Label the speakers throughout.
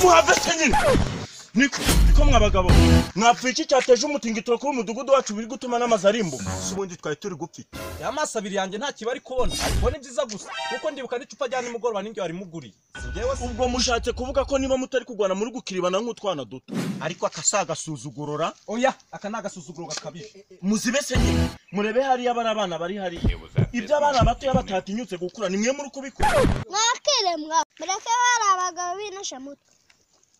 Speaker 1: nyine niko mwe abagabo mwapfuye iki cyateje umutingito kuba umudugudu wacu biri gutuma n'amazu arimbuka si ubundi twari turi gupfa iki
Speaker 2: ya maso abiri yanjye nta kiba ari kubona ariko ni byiza gusa kuko ndibuka n'icupa rya nimugoroba n'ingiyo wari muguriye si njyewe se
Speaker 1: ubwo mushatse kuvuga ko niba mutari kurwana muri gukiribana nk'utwana duto ariko akasagasuzugurora
Speaker 2: oya aka ni agasuzuguro gakabije
Speaker 1: muzibese nyine murebe hariya bari abana bari hariya ibyo abana batoya batatinyutse gukura ni mwe muri kubikora
Speaker 3: mwakire mwa mureke bari abagabo binoshe mutwe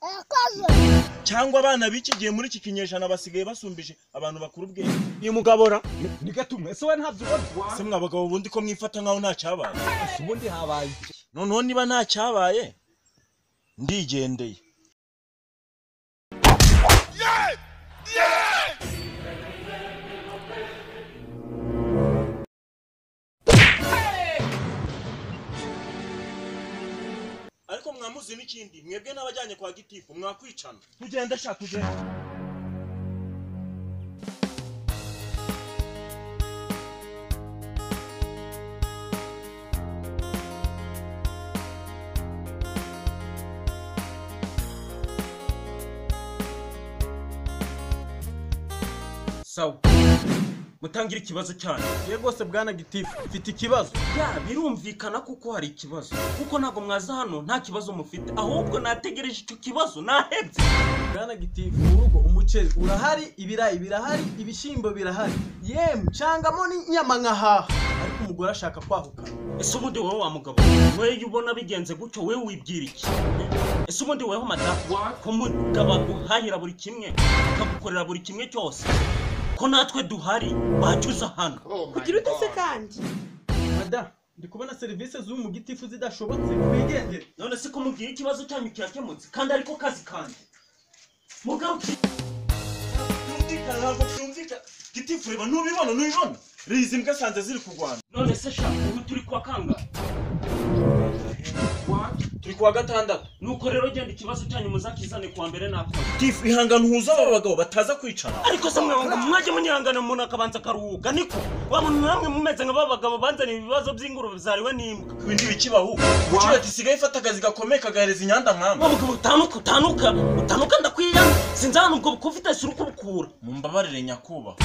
Speaker 3: arakoze
Speaker 1: cyangwa abana b'iki gihe muri iki kinyejana basigaye basumbije abantu bakuru ubwenge ni mugabora
Speaker 2: ni gato umwe ese wowe ntabyo ubona
Speaker 1: se mwa bagabo bundi ko mwifata nk'aho nta cyabaye
Speaker 2: si ubundi habaye iki
Speaker 1: noneho niba nta cyabaye ndigendeye ariko mwamuzi n'ikindi mwebwe n'abajyanye kwa gitifu mwakwicana tugende sha tugende
Speaker 2: sawa
Speaker 1: mutangira ikibazo cyanyu
Speaker 2: ye rwose bwana gitifu mfite ikibazo
Speaker 1: ya birumvikana kuko hari ikibazo kuko ntabwo mwaza hano nta kibazo mufite ahubwo nategereje icyo kibazo nahebye
Speaker 2: bwana gitifu mu rugo umuceri urahari ibirayi birahari ibishyimbo birahari yemwe cangamo n'inyama nkahaha ariko umugore ashaka kwahuka
Speaker 1: ese ubundi wowe wa mugabo wowe iyo ubona bigenze gutyo wowe wibwira iki ese ubundi wowe madamu ko umugabo aguhahira buri kimwe akagukorera buri kimwe cyose ko natwe duhari wacyuza hano
Speaker 4: kugira utese kandi
Speaker 2: madamu ndi kubona serivisi z'ubu mu gitifu zidashobotse wigendere
Speaker 1: none se ko mubwira ikibazo cyanyu cyakemutse kandi ariko kazi kanjye mugabo byumvikana ntabwo byumvikana gitifu reba ntubibona ntubibona reba izi mbwa asanze ziri kurwana none se shaka ubu turi kwa kangahe turi kuwa gatandatu nuko rero genda ikibazo cyanyu muzakizane kuwa mbere nakora gitifu ihangane uhuze aba bagabo bataza kwicara ariko se mwe ngo mwajye munyihangana umuntu akabanza akaruhuka niko wa muntu namwe mumeze nka ba bagabo banzaniye ibibazo by'ingurube zariwe n'imbwa ibi ntibikibaho ikiba gisigaye ifata akazi gakomeye kagahereza inyanda nkama abagabo utanuka utanuka utanuka ndakwiyanga sinzi ahantu ubwo bukufite sura uko bukura mumbabarire nyakubahwa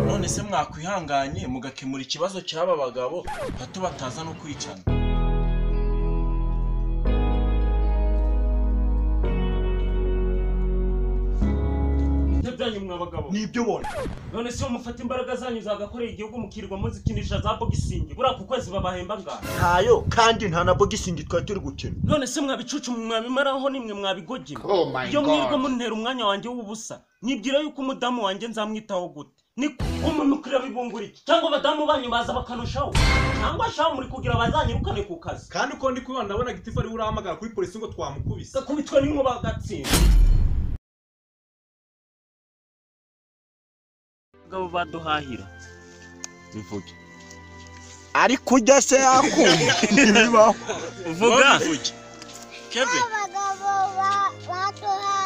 Speaker 1: none se mwakwihanganye mugakemura ikibazo cy'aba bagabo hato bataza no kwicana byanyu mwa bagabo
Speaker 2: nibyo ubona
Speaker 1: none se mufata imbaraga zanyu zagakoreye igihugu mukirwa muzikinisha za bogisingi buriya ku kwezi babahemba ngaho
Speaker 2: ntayo kandi nta na bogisingi twari turi gukina
Speaker 1: none se mwabicucu mwabimaraho nimwe mwabigogera
Speaker 5: Oh my
Speaker 1: iyo mwirwa
Speaker 5: god.
Speaker 1: muntera umwanya wanjye w'ubusa nibwira yuko umudamu wanjye nzamwitaho gute niko umuntu kureba ibungura iki cyangwa abadamu banyu baza bakanushaho cyangwa shaho muri kugira bazanyirukane ku kazi
Speaker 2: kandi uko ndi kubibona ndabona gitifu ariwe urahamagara kuri polisi ngo twamukubise
Speaker 1: gakubitwa n'inkuba gatsinda
Speaker 6: abagabo baduhahira bivuge
Speaker 5: ariko ujya se yakumva bibaho
Speaker 6: vuga
Speaker 3: abagabo ba- baduha